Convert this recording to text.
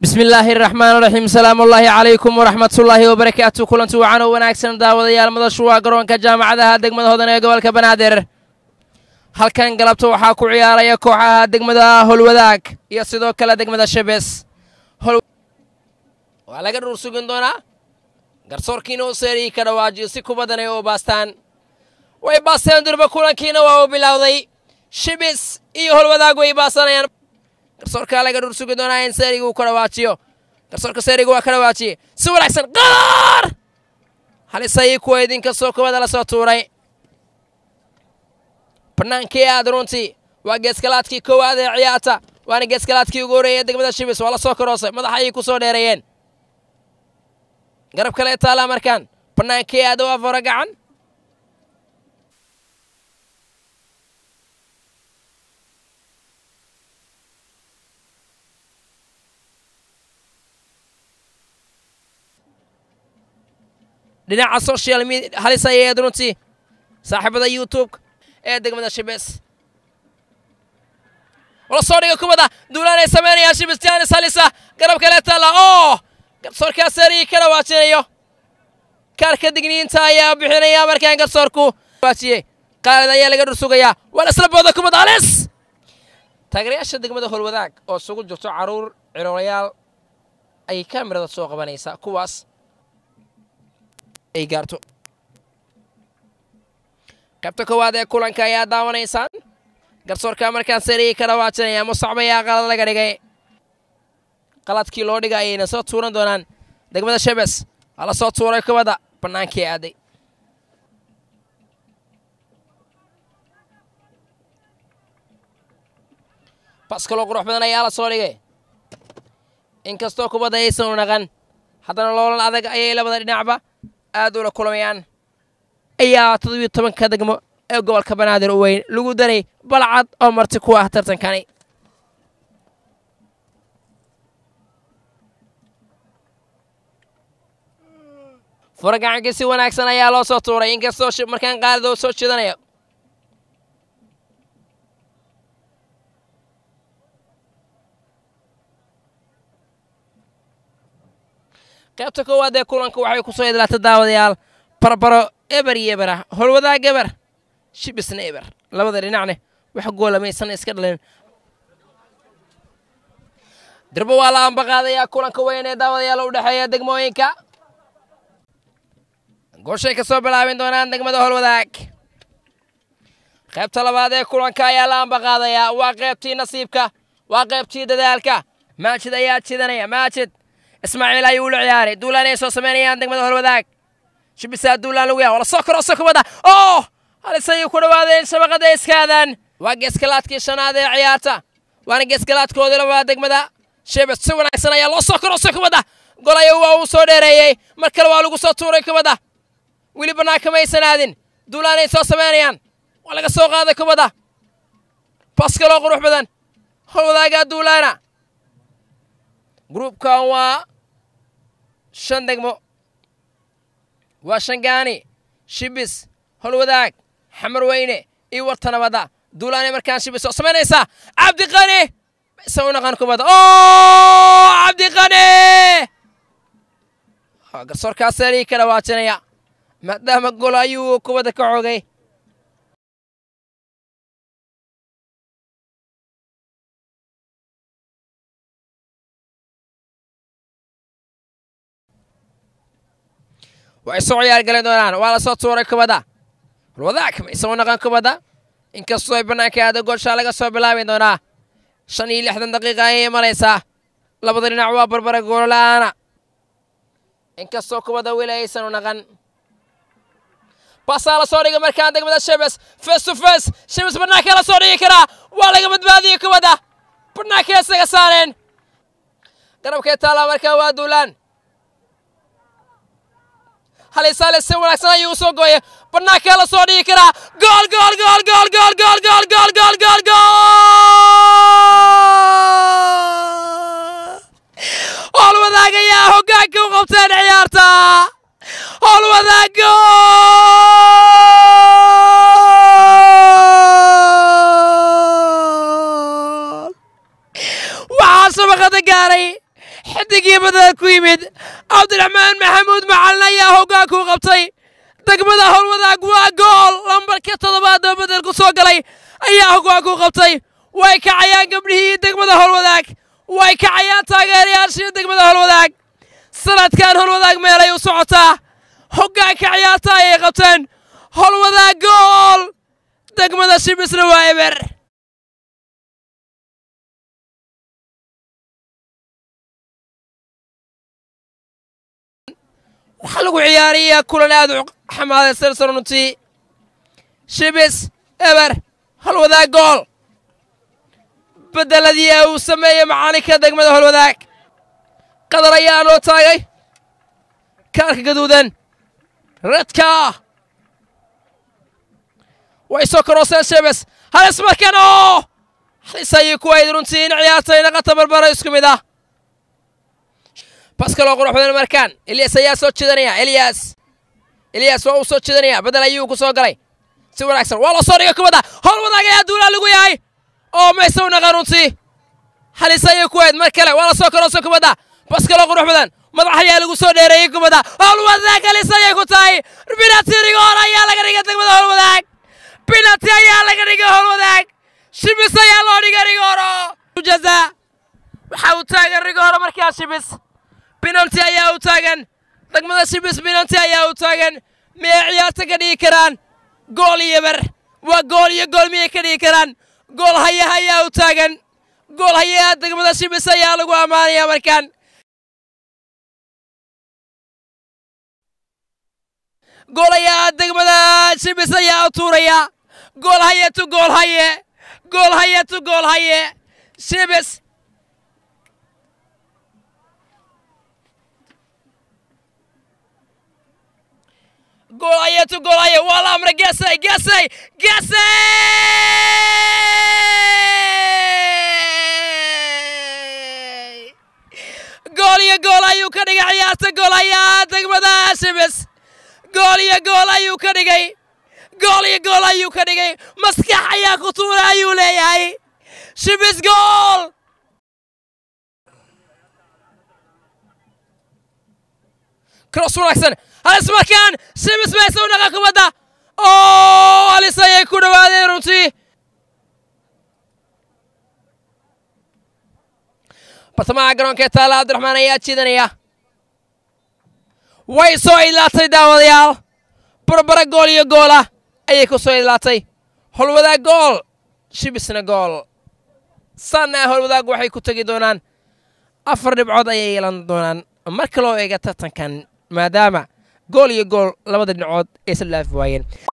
bismi illaahi raxmaan raxiim salaamu ullaahi calaykum waraxmatullaahi wabarakaatu kulanti wacan oo wanaagsan daawadayaal madashu waa garoonka jaamacadaha degmada hodan ee gobolka banaadir halkan galabta waxaa ku ciyaaraya kooxaha degmada holwadaag iyo sidoo kale degmada shabees waa laga dhuur sugin doonaa garsoorkiina u seeriyi ka dhawaajiyo si kubaddan ay u baastaan way baasteen durba kulankiina waa uu bilowday shibis iyo holwadaag way baasanayaan garsoorkaa laga dhuur sugi doonaa in seeriga uu ka dhawaajiyo garsoorka seeriga waa ka dhawaajiyey si wanaagsan qaar halisayii kuwa idinkastoo kubadda la soo tuuray bannaankii aad runtii waa geeskalaadkii koowaad ee ciyaarta waana geeskalaadkii ugu horreeyay ee degmada shibis waa la soo karoosay madax ayay ku soo dheereeyeen garab kale taallaa markaan bannaankii aad u afaro gacan dhinaca social media halis ayaed runtii saaxiibada youtube ee degmada shibis wala soo dhiga kubadda duulaan ay samaynayaan shibis jaanis halisa garab kale taalla oo garsoorkaa seerigii ka dhawaajinayo kaarka digniinta ayaa bixinaya markaan garsoorku waajiyey qaalid ayaa laga dhursugayaa waa isla booda kubadda halis taageerayaasha degmada holwadaag oo isugu jirto carruur ciroolayaal ayay kaamirada soo qabanaysaa kuwaas ay gaarto qaybta koowaad ee kulanka ayaa daawanaysaan garsoorka markaan seerigii ka dhawaajinaya musacb ayaa qalad laga dhigay qaladkii loo dhiga ayayna soo tuuran doonaan degmada shabes waa la soo tuuray kubadda bannaankii aaday bas kaloo qurux badan ayaa la soo dhigay inkastoo kubadda ayaysan u naqan haddana loolan adag ayay labada dhinacba aad ula kulamayaan ayaa toddobiyo tobanka degmo ee gobolka banaadir u weyn lagu daray balcad oo marti ku ah tartankani furagacankii si wanaagsan ayaa loo soo tuuray inkastoo markaan qaalid oo soo jeedanayo qaybta koowaad ee kulanka waxay ku soo idlaata daawadayaal barbaro eber iyo eber ah holwadaag eber shibisna eber labada dhinacne wax goola maysan iska dhalin dirbo waa la ambaqaadayaa kulanka weyn ee daawadayaal u dhexeeya degmooyinka gooshay ka soo bilaabin doonaan degmada holwadaag qaybta labaad ee kulanka ayaa la ambaqaadayaa waa qaybtii nasiibka waa qaybtii dadaalka maajid ayaa jidanaya maajid ismaaciil ayuu ula ciyaaray duulaan ay soo samaynayaan degmada holwadaag shibisaa duulaan lagu yaha wala soo korooso kubadda oo halisayay ku dhowaadeen shabaqada iskaadaan waa geeskalaadkii shanaad ee ciyaarta waana geeskalaadkoodii labaad degmada shibis si wanaagsan ayaa loo soo korooso kubadda golaya waa uu soo dheereeyey mar kale waa lagu soo tuuray kubadda weli bannaanka maysan aadin duulaan ay soo samaynayaan waa laga soo qaaday kubadda bas kaloo qurux badan holwadaagaa duulaana gruubkan waa shan degmo waa shangaani shibis holwadaag xamar weyne iyo warta nabadda duulaanay markaan shibis oo samaynaysaa cabdiqani mayse u naqan kubadda o cabdiqani garsoorkaas seerigii ka dhawaajinaya maadaama gol ayuu kubadda ka xoogay way soo ciyaar gali doonaan waa la soo tuuray kubadda holwadaag mayse u naqan kubadda inkastoo ay bannaanka aada goolshaa laga soo bilaabi doonaa shan iyo lixdan daqiiqa ayay imanaysaa labada dhinac waa barbara goolola'aana inkastoo kubadda weli aysan u naqan basaa la soo dhigay markaan degmada shebes face to face shebes bannaanka la soo dhigi karaa waa laga badbaadiyey kubadda bannaanka isaga saareen garabkee taallaa markaa waa duulaan halisaale si wanaagsan ayuu u soo gooyay bannaankaa la soo dhigi karaa gool gool gool gool gool gool gool gool gool gool gool howlwadaag ayaa hoggaanka u qabteen ciyaarta howlwadaag gool waxaa shabaqada gaaray xidigii badada ku yimid cabdiraxmaan maxamuud macalin ayaa hoggaan ku qabtay degmada howlwadaag waa gool lambarka toddobaad oo bedel ku soo galay ayaa hoggaan ku qabtay way kacayaan gabdhihii degmada howlwadaag way kacayaan taageerayaashii degmada howlwadaag sanadkan howlwadaag meelay u socotaa hoggaanka ciyaarta ayay qabteen howlwadaag gool degmada shibisna waa eber waxaa lagu ciyaarayaa kulan aad u xamaadaysan runtii shibis eber holwadaag gool beddeladii ee uu sameeyey macalinka degmada holwadaag qadar ayaa noo taagay kaarka gaduudan redka way soo karooseen shibis halis markan oo halis ayay ku ayd runtii in ciyaartay naqata barbara isku mid ah baskaloo qurux badan markaan eliyas ayaa soo jeedanaya eliyas eliyas waa uu soo jeedanaya bedel ayuu ku soo galay si wanaagsan waa la soo dhigay kubadda howl wadaag ayaa duulaa lagu yahay oo mayse u naqan runtii halis ayay ku ayd mar kale waa la soo karoosay kubadda baskaloo qurux badan madax ayaa lagu soo dheereeyey kubadda howl wadaag halis ayay ku tahay binati rigoor ayaa laga dhigay degmada howl wadaag binati ayaa laga dhigay howl wadaag shibis ayaa loo dhigay rigooro jaza waxa uu taagan rigooro markaa shibis binanti ayaa u taagan degmada shibis binanti ayaa u taagan miyay ciyaarta ka dhigi karaan gool iyo ber waa gool iyo gool miyay ka dhigi karaan gool hayaha ayaa u taagan gool hayaha degmada shibis ayaa lagu ammaanaya markaan gool hayaha degmada shibis ayaa u tuuraya gool haye tu gool haye gool haye tu gool haye shibis goolayetu goolaye waa la amray gesay gesay gesay gool iyo gool ayuu ka dhigay ciyaarta goolayaa degmada shibis gool iyo gool ayuu ka dhigay gool iyo gool ayuu ka dhigay maskax ayaa ku tuura ayuu leeyahay shibis gool cross wanaagsan halis markaan shibis mayse u dhaqa kubadda oo halis ayay ku dhowaadeen runtii bartamaha garoonka ee taalla cabdiraxmaan ayaa jiidanaya way soo idlaatay daawadayaal barbara gool iyo goola ayay ku soo idlaatay holwadaag gool shibisna gool sanna holwadaag waxay ku tegi doonaan afar dhibcood ayay yeelan doonaan marka loo eega tartankan maadaama gool iyo gool labada dhinacood ay isla dhaafi waayeen